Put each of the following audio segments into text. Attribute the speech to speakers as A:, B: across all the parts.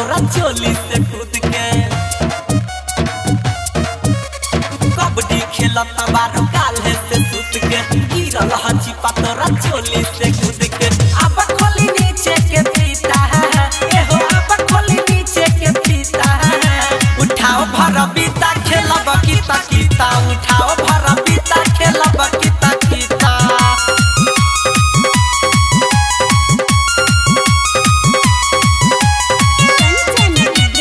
A: तोरा चोली से कूद के कबड्डी खेलत बारू काल्हे से सुत के गिरल हचिपा तोरा चोली से कूद के अब खोली नीचे के फीता एहो अब खोली नीचे के फीता उठाओ भर बीता खेलब किता किता उठाओ भर बीता खेलब किता किता
B: कंचन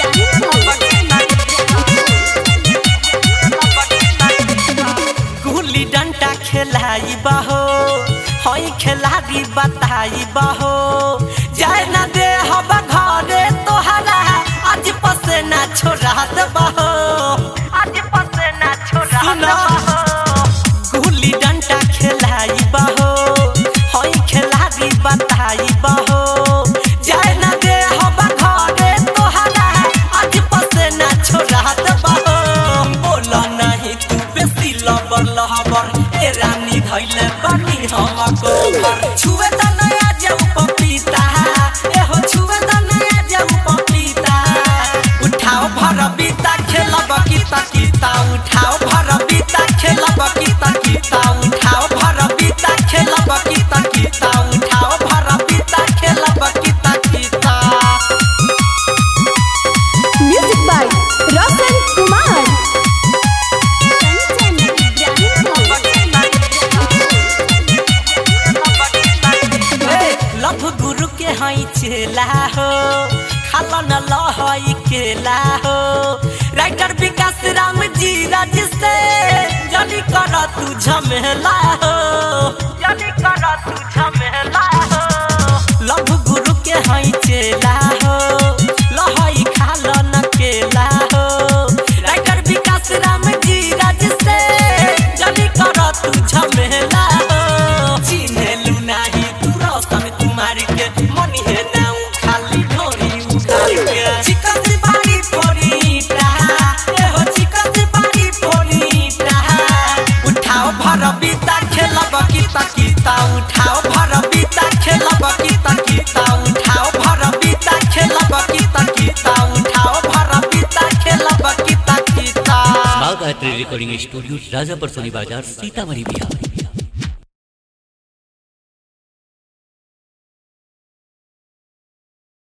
A: गुल्ली डंडा खेलाई बहो हई खेलारी बताई बहो जाए ना दे हब घरे तोहरा आज पसे ना छोड़ा दबहो आज पसे ना छोड़ा दबहो गुल्ली डंडा खेलाई बहो हई खेलारी बताई बहो जाए ना दे हब घरे तोहरा आज पसे ना छोड़ा दबहो बोला नहीं तू बेसी लबर लहबर ए रानी धैले बानी हमको छुए त नया जाऊ पपीता ए हो छुए त नया जाऊ पपीता उठाओ भर बीता खेलब किता किता उठाओ भर बीता खेलब किता किता उठाओ भर बीता खेलब किता किता उठाओ भर बीता खेलब किता किता
B: म्यूजिक बाय रोशन कुमार कंचन
A: लभ गुरु के हई चेला हो खाला न लहई केला हो राइटर विकास राम जी राज से जनी कर तू झमेला हो जनी कर तू झमेला हो लभ गुरु के हई चेला हो लहई खाला न केला हो राइटर विकास राम जी राज से जनी कर तू झमेला हो चिन्हेलु नाही तू रौशन कुमार के मनी है नाउ खाली ढोरी उखाड़ के चिकन से बाड़ी फोड़ीटा ए हो चिकन से बाड़ी फोड़ीटा उठाओ भर बीता खेलब किता किता उठाओ भर बीता खेलब किता किता उठाओ भर बीता खेलब किता किता उठाओ भर बीता खेलब किता किता
C: बाग art recording studio Rajapur Soni बाजार सीतामढ़ी बिहार